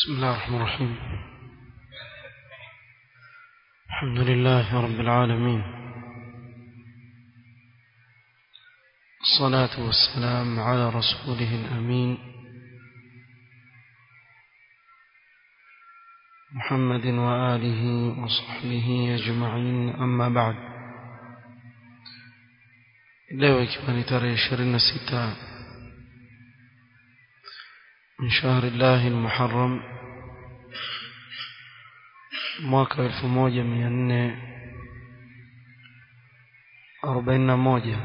بسم الله الرحمن الرحيم الحمد لله رب العالمين الصلاة والسلام على رسوله الأمين محمد وآله وصحبه أجمعين أما بعد leo ikiwa ni tarehe ishirini na sita من شهر الله المحرم mwaka wa elfu moja mia nne arobaini na moja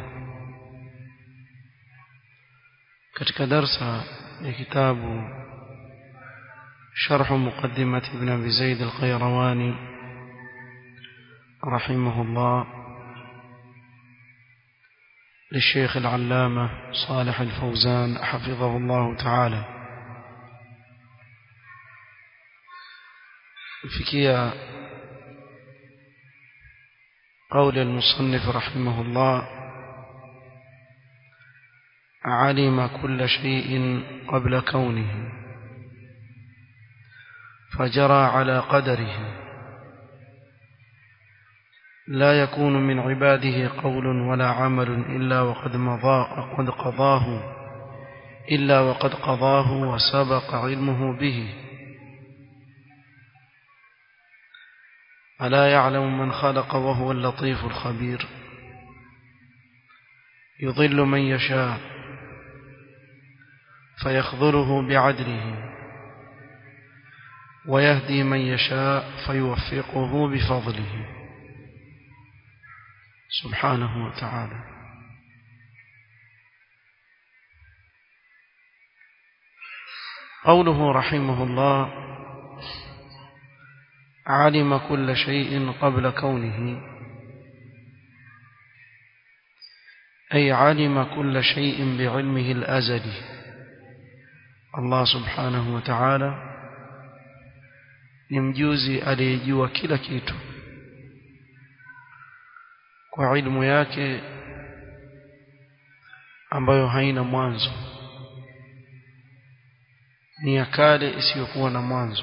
katika darsa ya kitabu شرح مقدمة ابن أبي زيد القيرواني رحمه الله للشيخ العلامة صالح الفوزان حفظه الله تعالى فيكيا قول المصنف رحمه الله علم كل شيء قبل كونه فجرى على قدره لا يكون من عباده قول ولا عمل إلا وقد مضى قد قضاه إلا وقد قضاه وسبق علمه به ألا يعلم من خلق وهو اللطيف الخبير يضل من يشاء فيخذله بعدله ويهدي من يشاء فيوفقه بفضله سبحانه وتعالى قوله رحمه الله علم كل شيء قبل كونه أي علم كل شيء بعلمه الأزلي الله سبحانه وتعالى نمجوزي aliyejua kila kitu kwa ilmu yake ambayo haina mwanzo ni ya kale isiyokuwa na mwanzo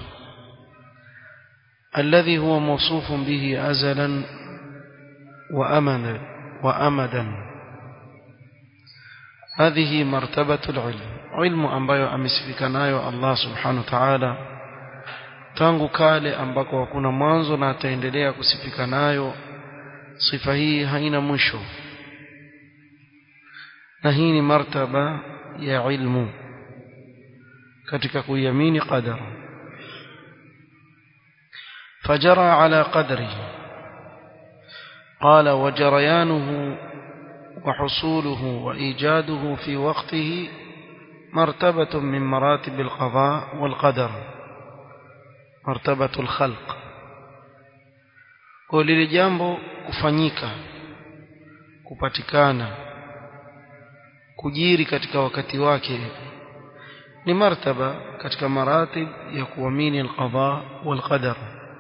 الذي هو موصوف به أزلا وأمدا وأمدا هذه مرتبة العلم علم ambayo amesifika nayo Allah subhanahu wa ta'ala tangu kale ambako hakuna mwanzo na ataendelea kusifika nayo sifa hii haina mwisho na hii ni martaba ya ilmu katika kuiamini qadara فجرى على قدره قال وجريانه وحصوله وإيجاده في وقته مرتبة من مراتب القضاء والقدر مرتبة الخلق ولili jambo kufanyika kupatikana kujiri katika wakati wake ni martaba katika maratib ya kuamini alqadha walqadar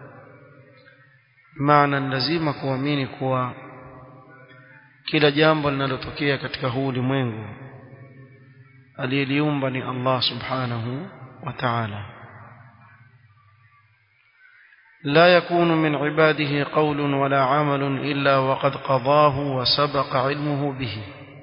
maana lazima kuamini kuwa kila jambo linalotokea katika huu ulimwengu aliyeliumba ni Allah subhanahu wa ta'ala لا يكون من عباده قول ولا عمل إلا وقد قضاه وسبق علمه به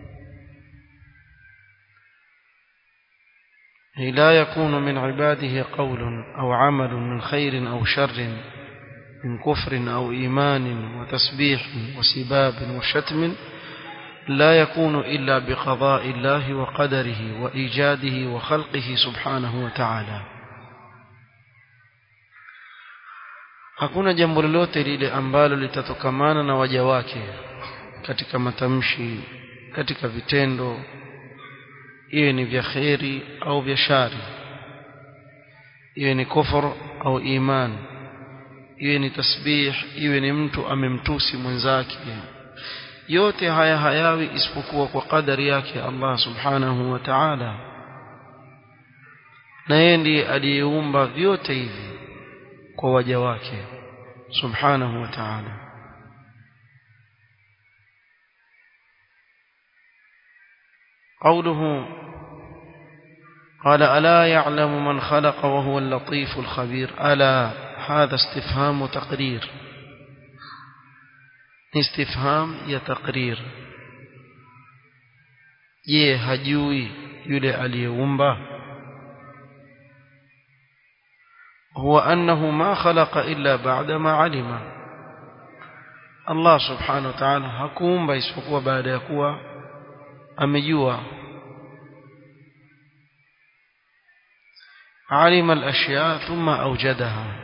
لا يكون من عباده قول أو عمل من خير أو شر من كفر أو إيمان وتسبيح وسباب وشتم لا يكون إلا بقضاء الله وقدره وإيجاده وخلقه سبحانه وتعالى hakuna jambo lolote lile ambalo litatokamana na waja wake katika matamshi katika vitendo iwe ni vya kheri au vya shari iwe ni kufur au imani iwe ni tasbih iwe ni mtu amemtusi mwenzake yote haya hayawi isipokuwa kwa kadari yake Allah subhanahu wa ta'ala na yeye ndiye aliyeumba vyote hivi kwa waja wake subhanahu wa ta'ala قوله قال ألا يعلم من خلق وهو اللطيف الخبير ألا هذا استفهام تقرير استفهام يا تقرير je hajui yule aliyeumba huwa annahu ma khalaqa illa ba'da ma alima Allah subhanahu wa ta'ala hakuumba isipokuwa baada ya kuwa amejua alima al-ashya thumma awjadaha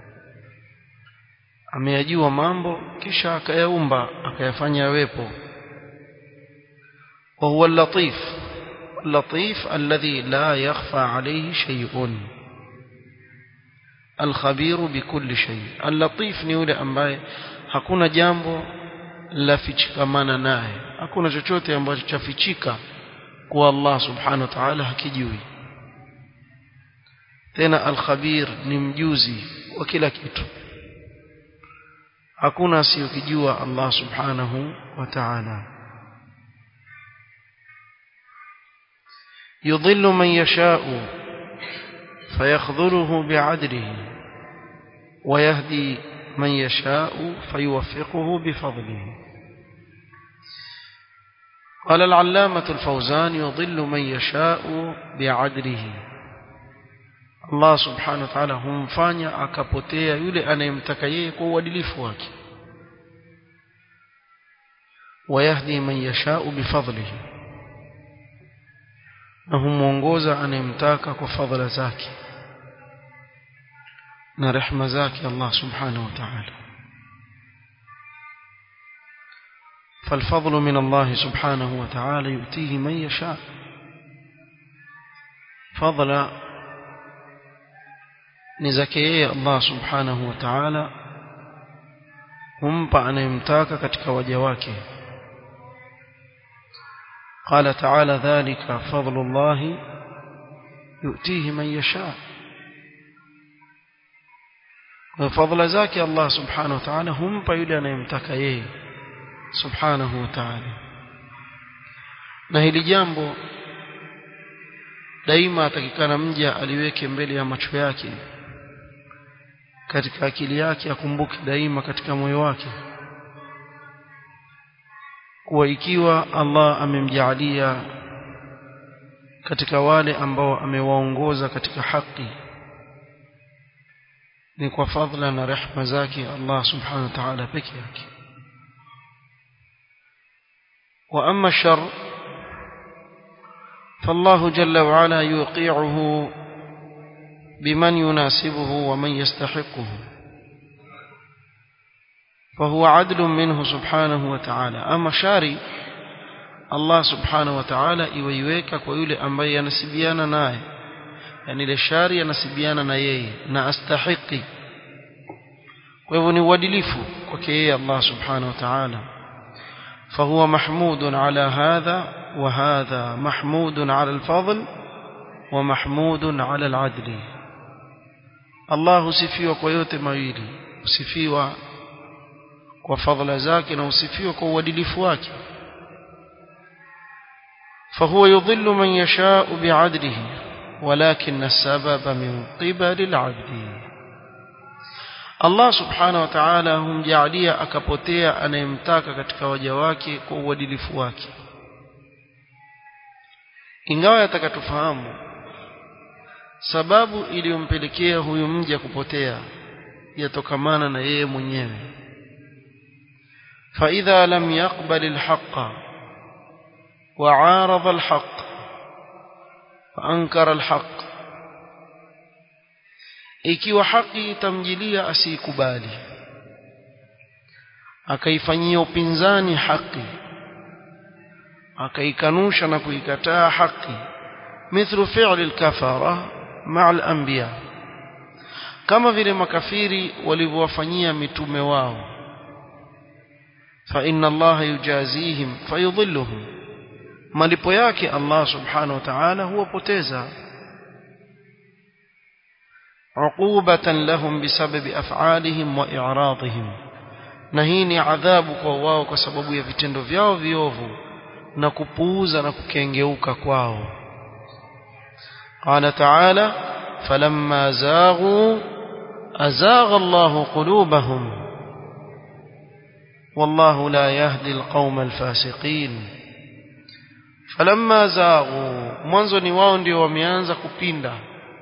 ameyajua mambo kisha akayaumba akayafanya yawepo وهو اللطيف اللطيف الذي لا يخفى عليه شيء الخبير بكل شيء اللطيف ni yule ambaye hakuna jambo la fichikamana naye hakuna chochote ambacho chafichika kwa Allah subhanahu wa ta'ala hakijui tena al-khabir ni mjuzi wa kila kitu hakuna asiyokijua Allah subhanahu wa ta'ala يضل من يشاء فيخذله بعدله ويهدي من يشاء فيوفقه بفضله قال العلامة الفوزان يضل من يشاء بعدله Allah subhanahu wa ta'ala humfanya akapotea yule anayemtaka yeye kwa uadilifu wake wayahdi man yashau bifadlihi na humuongoza anayemtaka kwa fadhila zake na rehma zake Allah subhanahu wa ta'ala فالفضل من الله سبحانه وتعالى يؤتيه من يشاء فضل نزكيه الله سبحانه وتعالى humpa anayemtaka katika waja wake قال تعالى ذلك فضل الله يؤتيه من يشاء وفضل ذاك الله سبحانه وتعالى هم يلي anayemtaka yeye subhanahu wa ta'ala na hili jambo daima atakikana mja aliweke mbele ya macho yake katika akili yake akumbuke daima katika moyo wake kuwa ikiwa Allah amemjaalia katika wale ambao amewaongoza katika haki ni kwa fadhila na rehma zake Allah subhanahu wa ta'ala peke yake wa amma shar فالله جل وعلا يوقعه بمن يناسبه ومن يستحقه فهو عدل منه سبحانه وتعالى أما شاري الله سبحانه وتعالى iweiweka kwa yule ambaye anasibiana naye yani ile shari anasibiana na yeye na astahiki kwa hivyo ni uadilifu kwake yeye Allah subhanahu wa ta'ala فهو محمود على هذا وهذا محمود على الفضل ومحمود على العدل الله sifiwa kwa yote mawili usifiwa kwa fadhila zake na usifiwa kwa uadilifu wake فهو يضل من يشاء بعدله ولكن السبب من قبل العبد Allah subhanahu wa ta'ala humjaalia akapotea anayemtaka katika waja wake kwa uadilifu wake ingawa yatakatufahamu sababu iliyompelekea huyu mja kupotea yatokamana na yeye mwenyewe فإذا لم يقبل الحق وعارض الحق فأنكر الحق ikiwa haki itamjilia asiikubali akaifanyia upinzani haki akaikanusha na kuikataa haki mithlu fi'li al-kafara ma'a al-anbiya kama vile makafiri walivyowafanyia mitume wao fa inna Allah yujazihim fayudhilluhum malipo yake Allah subhanahu wa ta'ala huwapoteza عقوبة لهم بسبب أفعالهم وإعراضهم نهيني عذاب kwao kwa sababu ya vitendo vyao viovu na kupuuza na kukengeuka kwao قال تعالى فلما زاغوا أزاغ الله قلوبهم والله لا يهدي القوم الفاسقين فلما زاغوا mwanzo ni wao ndio wameanza kupinda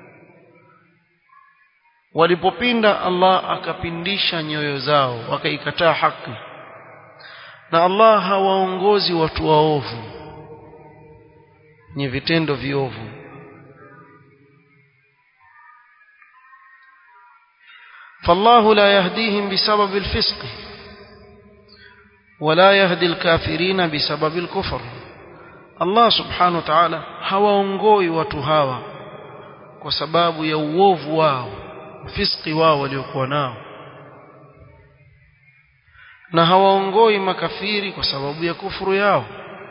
walipopinda Allah akapindisha nyoyo zao wakaikataa haki na Allah hawaongozi watu waovu ni vitendo viovu فالله لا يهديهم بسبب الفسق ولا يهدي الكافرين بسبب الكفر الله سبحانه وتعالى hawaongoi watu hawa kwa sababu ya uovu wao fiski wao waliokuwa nao na hawaongoi makafiri kwa sababu ya kufuru yao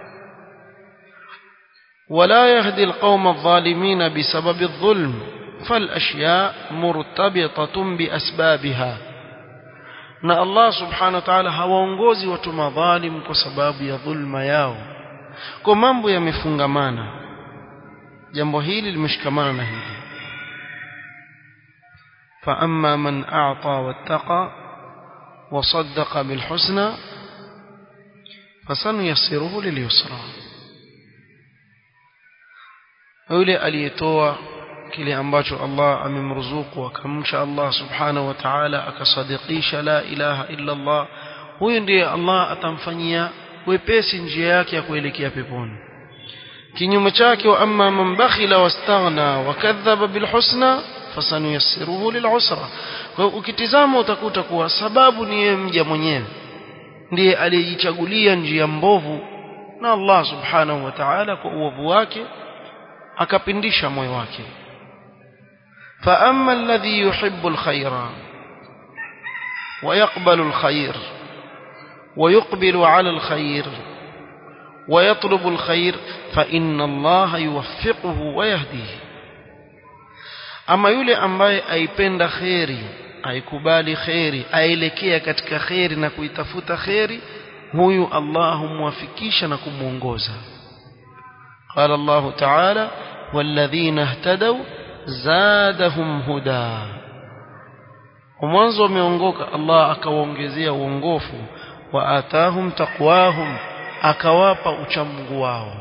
ولا يهدي القوم الظالمين بسبب الظلم فالأشياء مرتبطة بأسبابها na Allah subhanahu wa ta'ala hawaongozi watu madhalim kwa sababu ya dhulma yao kwa mambo yamefungamana jambo hili limeshikamana na hili fa amma man a'ta wattaqa wa saddaqa bil husna fasanuyassiruhu lil yusra yule aliyetoa kile ambacho Allah amemruzuku akamcha Allah subhanahu wa ta'ala akasadikisha la ilaha illa Allah huyo ndiye Allah atamfanyia wepesi njia yake ya kuelekea peponi kinyume chake wa amma man bakhila wastaghna wakadhaba bilhusna fasanuyassiruhu lilusra kwa ukitizama utakuta kuwa sababu ni yeye mja mwenyewe ndiye aliyejichagulia njia mbovu na Allah subhanahu wa ta'ala kwa uovu wake akapindisha moyo wake فأما الذي يحب الخير ويقبل الخير ويقبل على الخير ويطلب الخير فإن الله يوفقه ويهديه أما يولي ambaye aipenda khairi aikubali khairi aelekea katika khairi na kuitafuta khairi huyu Allah humwafikisha na kumuongoza قال الله تعالى والذين اهتدوا zadahum huda mwanzo wameongoka Allah akawaongezea uongofu wa atahum taqwahum akawapa uchamungu wao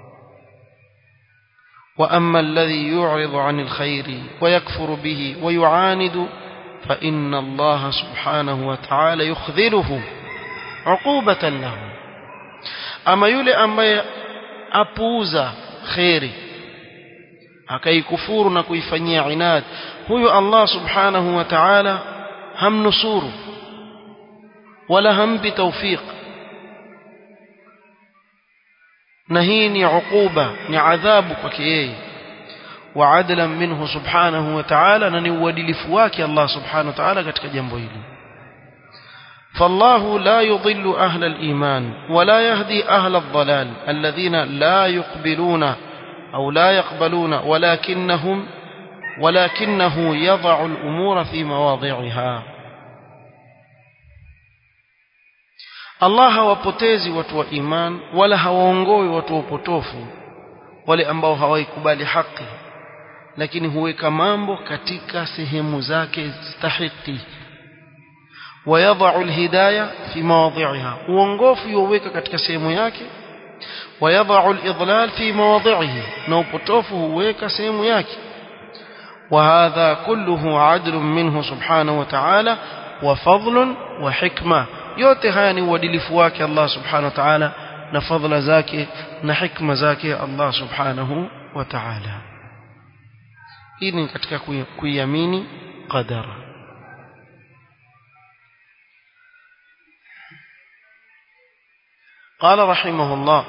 wa amma alladhi yu'ridu 'anil khairi wa yakfuru bihi wa yu'anidu fa inna Allah subhanahu wa ta'ala yukhdhiruhu 'uqubatan lahu ama yule ambaye apuuza khairi akaikufuru na kuifanyia inad huyo Allah subhanahu wa ta'ala hamnusuru wala hampi tawfiq na hii ni uquba ni adhabu kwake yeye wa adlan minhu subhanahu wa ta'ala na ni uadilifu wake Allah subhanahu wa ta'ala katika jambo hili فالله لا يضل أهل الإيمان ولا يهدي أهل الضلال الذين لا يقبلون أو لا يقبلون ولكنهم ولكنه يضع الأمور في مواضعها Allah hawapotezi watu wa iman wala hawaongoi watu wa upotofu wale ambao hawaikubali haki lakini huweka mambo katika sehemu zake stahiki ويضع الهداية في مواضعها uongofu yuweka katika sehemu yake ويضع الإضلال في مواضعه نوبطوفه huweka sehemu yake وهذا كله عدل منه سبحانه وتعالى وفضل وحكمة yote haya ni uadilifu wake Allah subhanahu wa ta'ala na fadhila zake na hikma zake Allah subhanahu wa ta'ala hii ni katika kuiamini qadara قال رحمه الله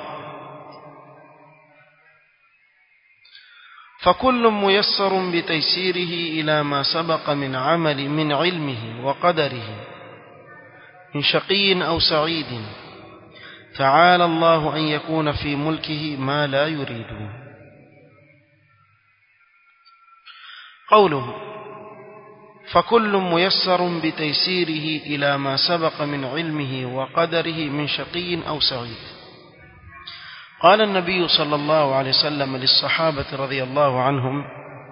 فكل ميسر بتيسيره إلى ما سبق من عمل من علمه وقدره من شقي أو سعيد تعالى الله أن يكون في ملكه ما لا يريد قوله فكل ميسر بتيسيره إلى ما سبق من علمه وقدره من شقي أو سعيد قال النبي صلى الله عليه وسلم للصحابة رضي الله عنهم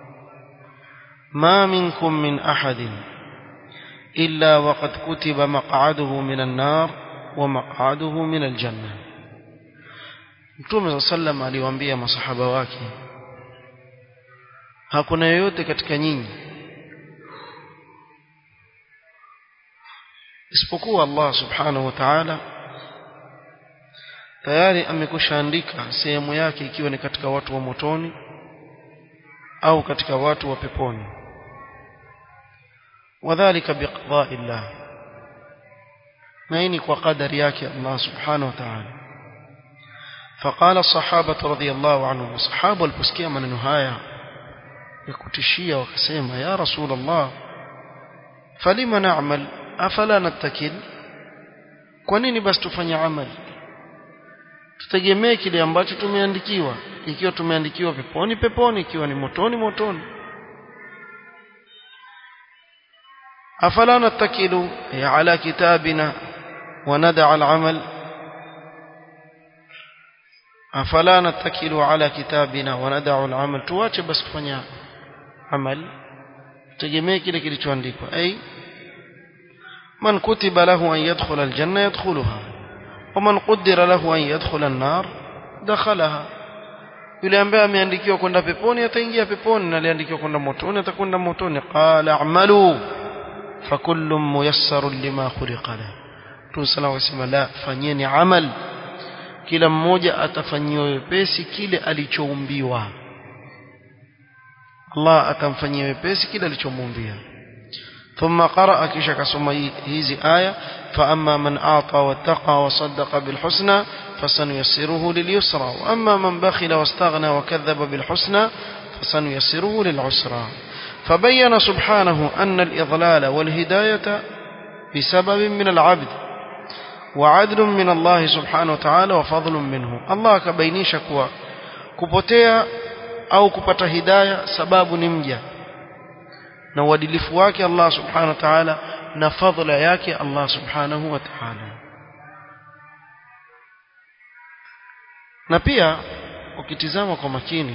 ما منكم من أحد إلا وقد كتب مقعده من النار ومقعده من الجنة Mtume sallam aliwaambia masahaba wake hakuna yoyote katika nyinyi isipokuwa Allah subhanahu wa ta'ala tayari amekushaandika sehemu yake ikiwa ni katika watu wa motoni au katika watu wa peponi wadhālika biqada'i Allah na hii ni kwa kadari yake Allah subhanahu wa ta'ala فقال الصحابة رضي الله عنهم الصحابة والبسكية من النهاية يكتشية وكسيمة يا رسول الله فلما نعمل أفلا نتكل kwanini basi tufanye amali tutegemee kile ambacho tumeandikiwa ikiwa tumeandikiwa peponi peponi ikiwa ni motoni motoni afala natakilu ala kitabina wa nada al-amal afala natakilu ala kitabina wa nada al-amal tuache basi kufanya amal tutegemee kile kilichoandikwa ai man kutiba lahu an yadkhula al-janna yadkhuluha ومن قدر له أن يدخل النار دخلها yule ambaye ameandikiwa kwenda peponi ataingia peponi na aliandikiwa kwenda motoni atakwenda motoni qala a'malu fakullun muyassarun lima khuliqa la tusala wasema la fanyeni amal kila mmoja atafanyiwa wepesi kile alichoumbiwa Allah atamfanyia wepesi kile alichomuumbia ثم قرأ كيش كسمى هذه آية فأما من أعطى واتقى وصدق بالحسنى فسنيسره لليسرى وأما من بخل واستغنى وكذب بالحسنى فسنيسره للعسرى فبين سبحانه أن الإضلال والهداية بسبب من العبد وعدل من الله سبحانه وتعالى وفضل منه الله كبينيش كوا كبتيا أو كبت هداية سباب نمجة na uadilifu wake Allah subhanahu wa ta'ala na fadhila yake Allah subhanahu wa ta'ala na pia ukitizama kwa makini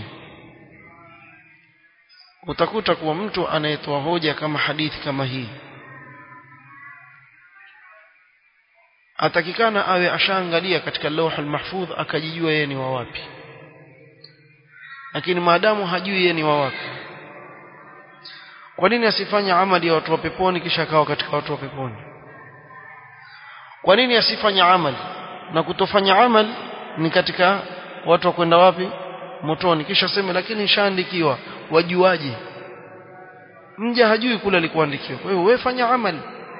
utakuta kuwa mtu anayetoa hoja kama hadithi kama hii atakikana awe ashaangalia katika lawh al-mahfudh akajijua yeye ni wa wapi lakini maadamu hajui yeye ni wa wapi kwa nini asifanye amali ya watu wa peponi kisha akawa katika watu wa peponi kwa nini asifanye amali na kutofanya amali ni katika watu wa kwenda wapi motoni kisha sema lakini nishaandikiwa wajuaje mja hajui kule alikuandikiwa kwa hiyo wewe fanya amali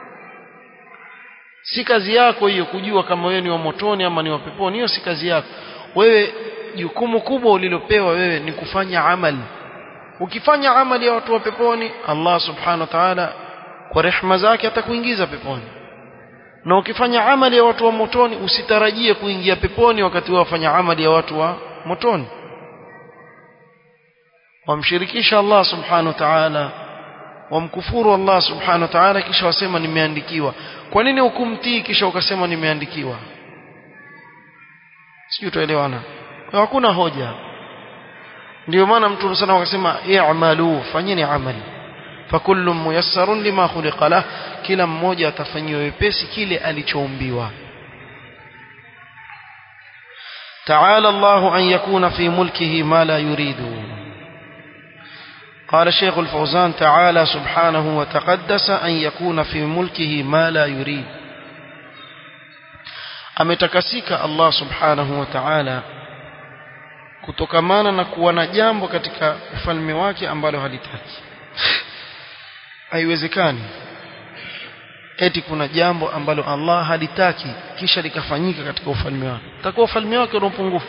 si kazi yako hiyo kujua kama wewe ni wa motoni ama ni wa peponi hiyo si kazi yako wewe jukumu kubwa ulilopewa wewe ni kufanya amali ukifanya amali ya watu wa peponi Allah subhanahu wa ta'ala kwa rehema zake atakuingiza peponi na ukifanya amali ya watu wa motoni usitarajie kuingia peponi wakati wafanya amali ya watu wa motoni wamshirikisha Allah subhanahu wa ta'ala wamkufuru Allah subhanahu wa ta'ala kisha wasema nimeandikiwa kwa nini hukumtii kisha ukasema nimeandikiwa sijui tuelewana hakuna hoja ndio maana mtume sana akasema i'malu fanyeni amali fakullu muyassarun lima khuliqa lah kila mmoja atafanyiwa wepesi kile alichoumbiwa تعالى الله أن يكون في ملكه ما لا يريد قال الشيخ الفوزان تعالى سبحانه وتقدس أن يكون في ملكه ما لا يريد أمتكسيك الله سبحانه وتعالى kutokamana na kuwa na jambo katika ufalme wake ambalo halitaki haiwezekani eti kuna jambo ambalo Allah halitaki kisha likafanyika katika ufalme wake takuwa ufalme wake una upungufu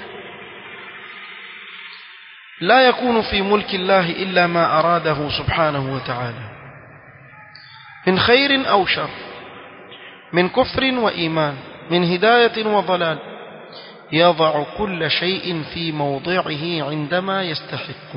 لا يكون في ملك الله إلا ما أراده سبحانه وتعالى من خير أو شر من كفر وإيمان من هداية وضلال يضع كل شيء في موضعه عندما يستحق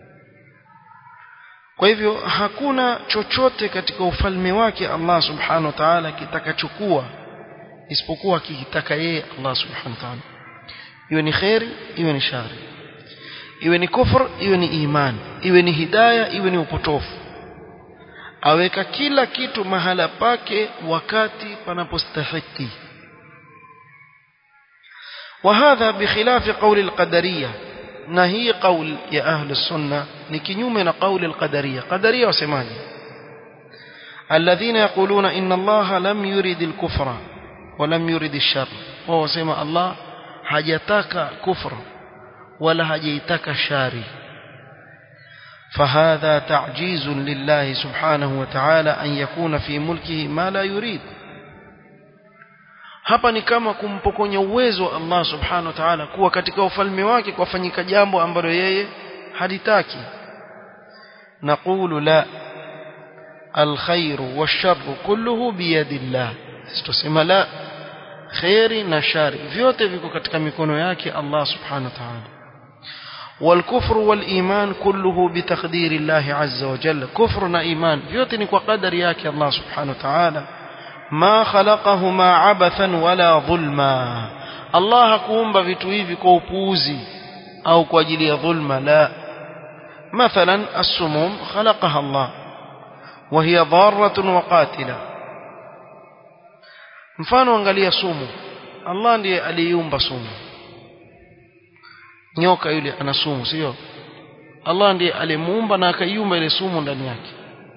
kwa hivyo hakuna chochote katika ufalme wake Allah subhanahu wa ta'ala kitakachukua isipokuwa kikitaka yeye Allah subhanahu wa ta'ala iwe ni khairi iwe ni shari iwe ni kufr iwe ni iman iwe ni hidaya iwe ni upotofu aweka kila kitu mahala pake wakati panapostahiki وهذا بخلاف قول القدرية نهي قول يا أهل السنة نكنيومنا قول القدرية قدرية وسماني الذين يقولون إن الله لم يرد الكفر ولم يرد الشر وهو سمى الله حجتك كفر ولا حجيتك شاري فهذا تعجيز لله سبحانه وتعالى أن يكون في ملكه ما لا يريد hapa ni kama kumpokonya uwezo wa Allah subhanahu wa ta'ala kuwa katika ufalme wake kwafanyika jambo ambalo yeye halitaki naqulu la الخير والشر كله بيد الله tusema la khairi na shari vyote viko katika mikono yake Allah subhanahu wa ta'ala والكفر والإيمان كله بتقدير الله عز وجل كفرنا إيمان فيوتني وقدر ياك الله سبحانه وتعالى ما خلقهما عبثا ولا ظلما الله كومبا vitu hivi kwa upuuzi au kwa ajili ya dhulma la مثلا السموم خلقها الله وهي ضارة وقاتلة mfano angalia sumu Allah ndiye aliumba sumu nyoka yule ana sumu sio Allah ndiye alimuumba na akaiumba ile sumu ndani yake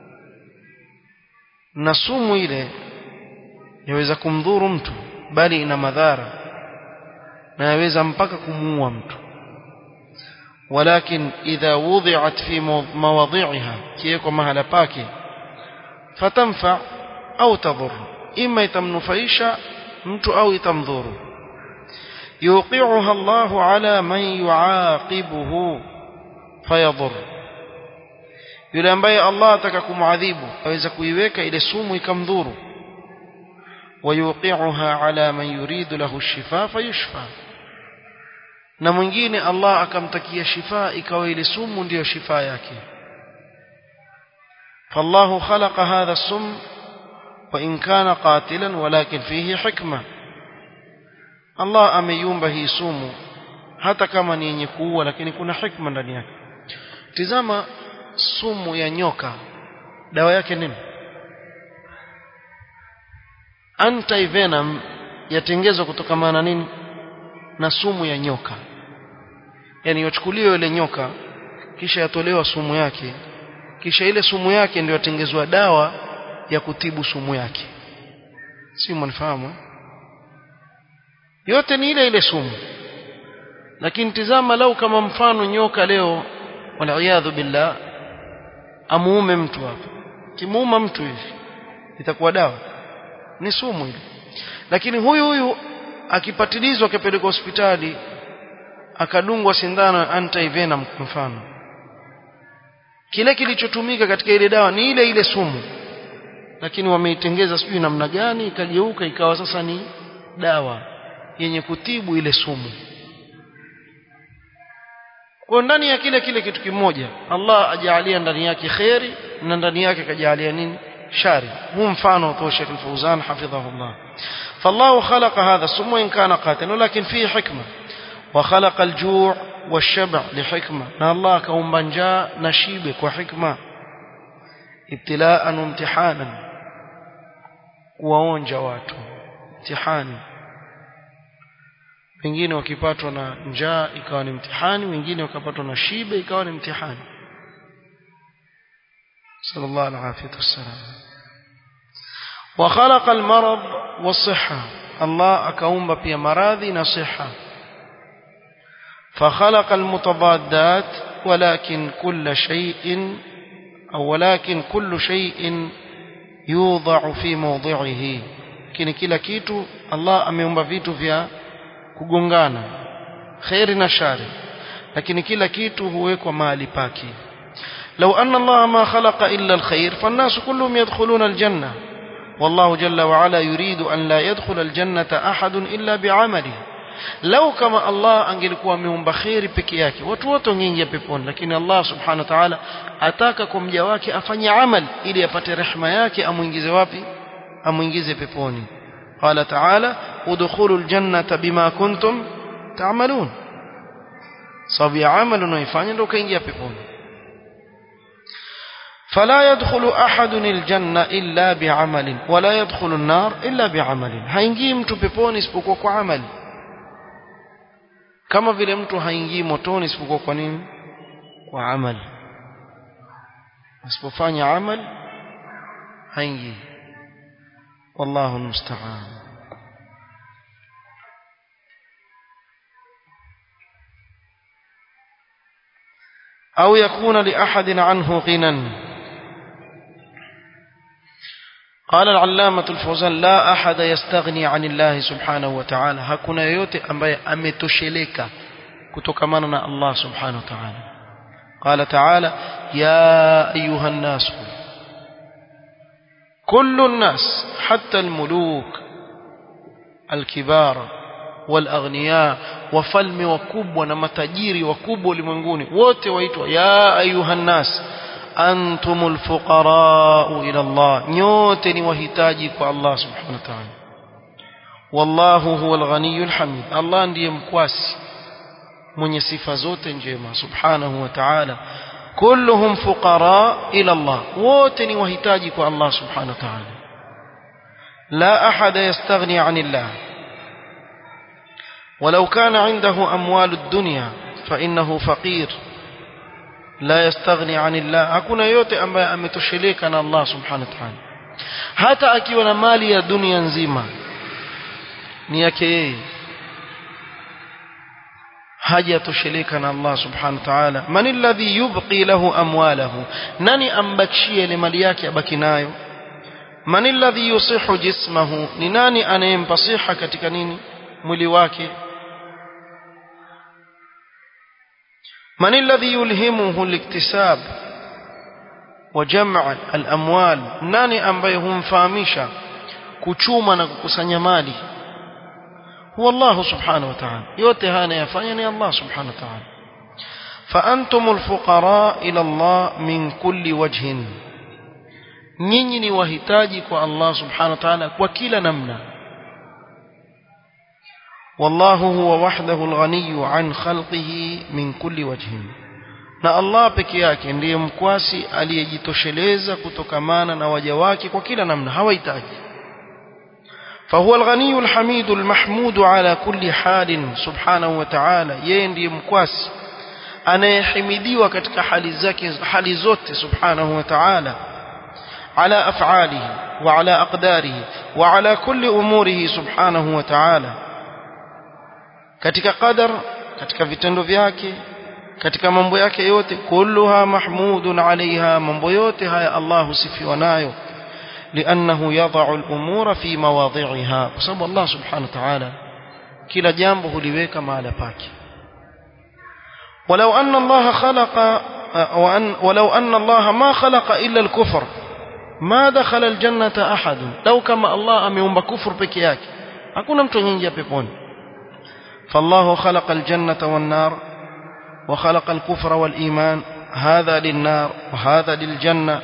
na sumu ile yaweza kumdhuru mtu bali ina madhara na yaweza mpaka kumuua mtu ولكن إذا وضعت في مواضعها كيكو مهلا باكي فتنفع أو تضر إما يتمنفيش mtu au itamdhuru yuqi'uha Allah ala man yuaqibuhu fayadhur yule ambaye Allah ataka kumuadhibu aweza kuiweka ile sumu ikamdhuru wayuqi'uha ala man yuridu lahu ash-shifa fayushfa na mwingine Allah akamtakia shifa ikawa ile sumu ndiyo shifa yake فالله خلق هذا السم وإن كان قاتلا ولكن فيه حكمة Allah ameiumba hii sumu hata kama ni yenye kuua lakini kuna hikma ndani yake tizama sumu ya nyoka dawa yake nini antivenom yatengezwa kutokana na nini na sumu ya nyoka yani yachukuliwa ile nyoka kisha yatolewa sumu yake kisha ile sumu yake ndio yatengezwa dawa ya kutibu sumu yake si mnafahamu yote ni ile ile sumu lakini tizama lau kama mfano nyoka leo waliaadhu billah amuume mtu hapa kimuuma mtu hivi itakuwa dawa ni sumu ile lakini huyu huyu akipatilizwa akapelekwa hospitali akadungwa sindano antivenom mfano kile kilichotumika katika ile dawa ni ile ile sumu lakini wameitengeza sijui namna gani ikageuka ikawa sasa ni dawa yenye kutibu ile sumu kwa ndani ya kile kile kitu kimoja Allah ajalia ndani yake khairi na ndani yake kajalia nini shari huu mfano kwa Sheikh Al-Fauzan hafidhahullah فالله خلق هذا السم وإن كان قاتلا ولكن فيه حكمة وخلق الجوع والشبع لحكمة نا الله كون بنجا نشيبك وحكمة ابتلاء وامتحانا kuwaonja watu mtihani wengine wakipatwa na njaa ikawa ni mtihani wengine wakapatwa na shibe ikawa ni mtihani sallallahu alaihi wasallam وخلق المرض والصحة الله أكاومب في مراضي نصحة فخلق المتضادات ولكن كل شيء أو ولكن كل شيء يوضع في موضعه lakini kila kitu Allah ameumba vitu vya kugongana khairi na shari lakini kila kitu huwekwa mahali pake لو أن الله ما خلق إلا الخير فالناس كلهم يدخلون الجنة والله جل وعلا يريد أن لا يدخل الجنة أحد إلا بعمله لو كما الله angelikuwa ameumba khairi peke yake watu wote wangeingia peponi lakini Allah subhanahu wa ta'ala ataka kwa mja wake afanye amal ili apate rehema yake amuingize wapi amuingize peponi qala ta'ala udkhulul jannata bima kuntum تعملون sababu ya amali unaoifanya ndio ukaingia peponi فلا يدخل أحد الجنة إلا بعمل ولا يدخل النار إلا بعمل haingii mtu peponi isipokuwa kwa amali kama vile mtu haingii motoni isipokuwa kwa nini kwa amali asipofanya amali haingii والله المستعان أو يكون لأحد عنه غنى قال العلامة الفوزان لا أحد يستغني عن الله سبحانه وتعالى hakuna yoyote ambaye ametosheleka kutokamana na Allah subhanahu wa ta'ala قال تعالى يا أيها الناس كل الناس حتى الملوك الكبار والأغنياء wafalme wakubwa na matajiri wakubwa ulimwenguni wote waitwa ya ayuha nnas antumul fuqarau ila Allah nyote ni wahitaji kwa Allah subhanahu wa ta'ala wallahu huwal ghaniyul hamid Allah ndiye mkwasi mwenye sifa zote njema subhanahu wa ta'ala kulluhum fuqara ila Allah wote ni wahitaji kwa Allah subhanahu wa ta'ala la ahada yastaghni 'anillah ولو كان عنده أموال الدنيا فإنه فقير لا يستغني عن الله hakuna yote ambaye ametosheleka na Allah subhanahu wa ta'ala hata akiwa na mali ya dunia nzima ni yake yeye hajatosheleka na Allah subhanahu wa ta'ala man alladhi yubqi lahu amwalahu nani ambakishie ile mali yake abaki nayo man alladhi yusihu jismahu ni nani anayempa siha katika nini mwili wake من الذي يلهمه الاكتساب وجمع الأموال nani ambaye humfahamisha kuchuma na kukusanya mali هو الله سبحانه وتعالى yote haya anayafanya ni Allah سبحانه وتعالى فأنتم الفقراء إلى الله من كل وجه nyinyi ni wahitaji kwa Allah subhanahu wa ta'ala kwa kila namna والله هو وحده الغني عن خلقه من كل وجه na Allah peke yake ndiye mkwasi aliyejitosheleza kutokamana na waja wake kwa kila namna hawahitaji فهو الغني الحميد المحمود على كل حال سبحانه وتعالى yeye ndiye mkwasi anayehimidiwa katika hali zake hali zote subhanahu wa ta'ala على أفعاله وعلى أقداره وعلى كل أموره سبحانه وتعالى katika qadar katika vitendo vyake katika mambo yake yote kulluha mahmudun alaiha mambo yote haya Allah husifiwa nayo لأنه يضع الأمور في مواضعها بسبب الله سبحانه وتعالى كلا جambo huliweka mahala pake ولو أن الله خلق وأن ولو أن الله ما خلق إلا الكفر ما دخل الجنة أحد لو كما الله ameumba kufur peke yake hakuna mtu anaingia peponi فالله خلق الجنة والنار وخلق الكفر والإيمان هذا للنار وهذا للجنة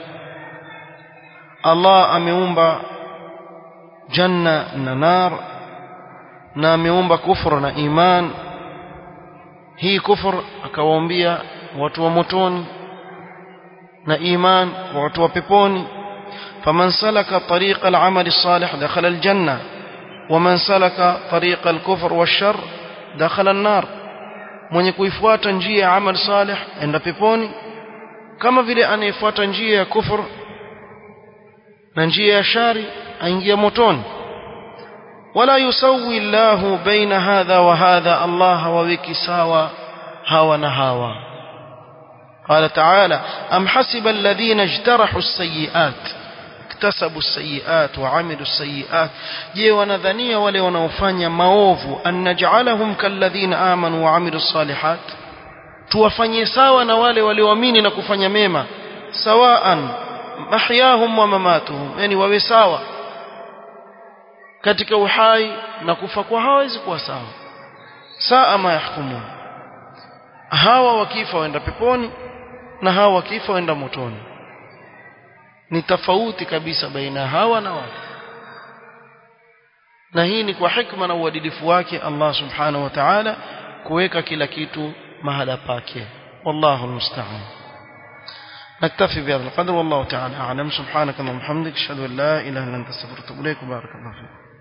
الله ameumba janna na nar na ameumba kufra na iman hii kufr akawaambia watu wa motoni na iman kwa watu wa peponi faman salaka tariqa al-amal as-salih dakhala al-janna ومن سلك طريق الكفر والشر دخل النار mwenye kuifuata njia ya amal salih enda peponi kama vile anayefuata njia ya kufur na njia ya shari aingia motoni wala yusawi llahu baina hadha wa hadha Allah hawaweki sawa hawa na hawa قال تعالى أم حسب الذين اجترحوا السيئات اكتسبوا السيئات وعملوا السيئات je wanadhania wale wanaofanya maovu an naj'alahum kalladhina amanu wa amilu salihat tuwafanye sawa na wale walioamini na kufanya mema sawaan mahyahum wa mamatuhum yani wawe sawa katika uhai na kufa kwa hawezi kuwa sawa saa ma yahkumun hawa wakifa waenda peponi na hawa wakifa waenda motoni ni tofauti kabisa baina hawa na wale na hii ni kwa hikma na uadilifu wake Allah subhanahu wa ta'ala kuweka kila kitu mahala pake wallahu almusta'an نكتفي بهذا القدر والله تعالى أعلم سبحانك اللهم وبحمدك أشهد أن لا إله إلا أنت استغفرك وأتوب إليك وبارك الله فيك